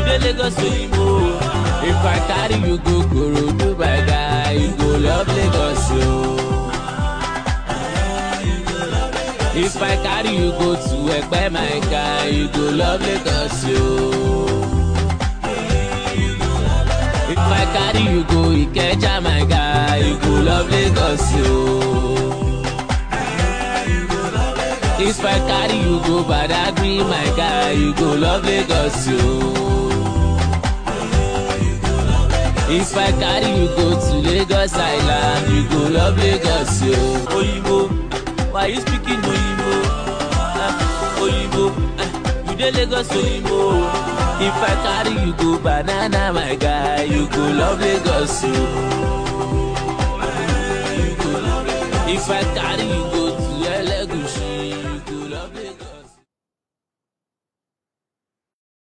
dey Lagos oyinbo. If I carry you go Korodu my guy, you go love Lagos o. If I carry you go to Ẹ̀pẹ́ my guy, you go love Lagos o. If I carry you go Ikeja my guy, you go love Lagos o. If I carry you go Badagry my guy, you go love Lagos o. If I carry you go to Lagos Island, you go love Lagos o. Oyinbo, why you speaking Oyinbo? Uh, Oyinbo, uh, you dey Lagos Oyinbo. If I carry you go banana my guy, you go love Lagos o. If I carry you go to